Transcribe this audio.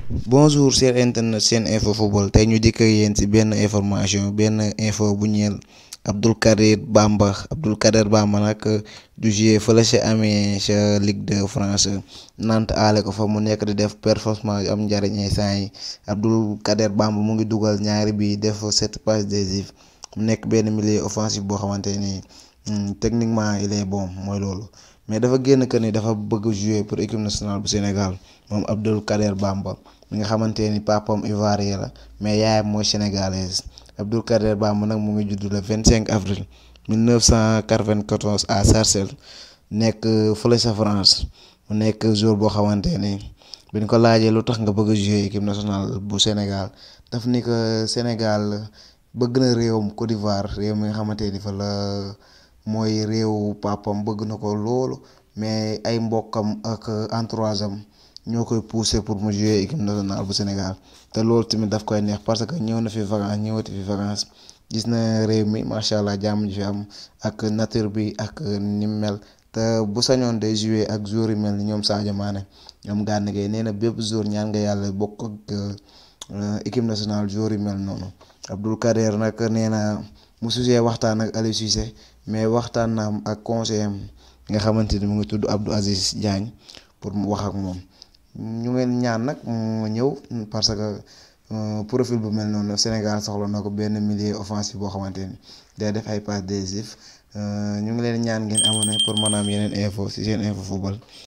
bonjour cher internet seen info football tey ñu dikk ak yéen ci benn information benn info bu ñeel Abdou Kader Bamba Abdou Kader Bamba nag du jouer fële ca amee ca Ligue de France Nantes aale ko fa mu nekk di def performance yu am njariñ instant yi Abdou Kader Bamba mu ngi dugal ñaari bi def sept passes décisives mu nekk benn milieu offensif boo xamante ni techniquement il est bon mooy loolu mais dafa génn que ni dafa bëgg jouer pour équipe nationale bu Sénégal moom Abdou Kader Bamba mi nga xamante ni papam ivoirien la mais yaayam mooy sénégalaise Abdou Kader Bamba nag mu ngi judd le vingt cinq avril mille neuf cent quatre-vingt-quatorze à Sarcelles nekk fële sa France mu nekk joueur boo xamante ni bi ñu ko laajee lu tax nga bëgg a jouer équipe nationale bu Sénégal daf ni que Sénégal bëgg na réewam Côte d'Ivoire réew mi nga xamante ni fa la mooy réewu papam bëgg na ko loolu mais ay mbokkam ak entourage am ñoo koy pousser pour mu jouer équipe nationale bu Sénégal te loolu tamit daf koy neex parce que ñëw na fi vacances ñëwati fi vacances gis na réew mi macha allah jàmm ji fi am ak nature bi ak ni mu mel te bu sañoon day jouer ak joueurs yu mel ni ñoom Sadio Mané ñoom Gana Gueye nee na bépp joueur ñaan nga yàlla bokk ak équipe nationale joueurs yu mel noonu Abdou Kader nag nee na mu sujee waxtaan ak Aliou Cissé mais waxtaan na am ak conseiller am nga xamante ni mu ngi tudd Abdou Aziz Diagne pour mu wax ak moom. ñu ngeen ñaan nag mu ñëw parce que profil bu mel noonu Sénégal soxla na ko benn milieu offensif boo xamante ni day def ay passes décisives ñu ngi leen ñaan ngeen abonné pour mën a am yeneen info ci seen info football.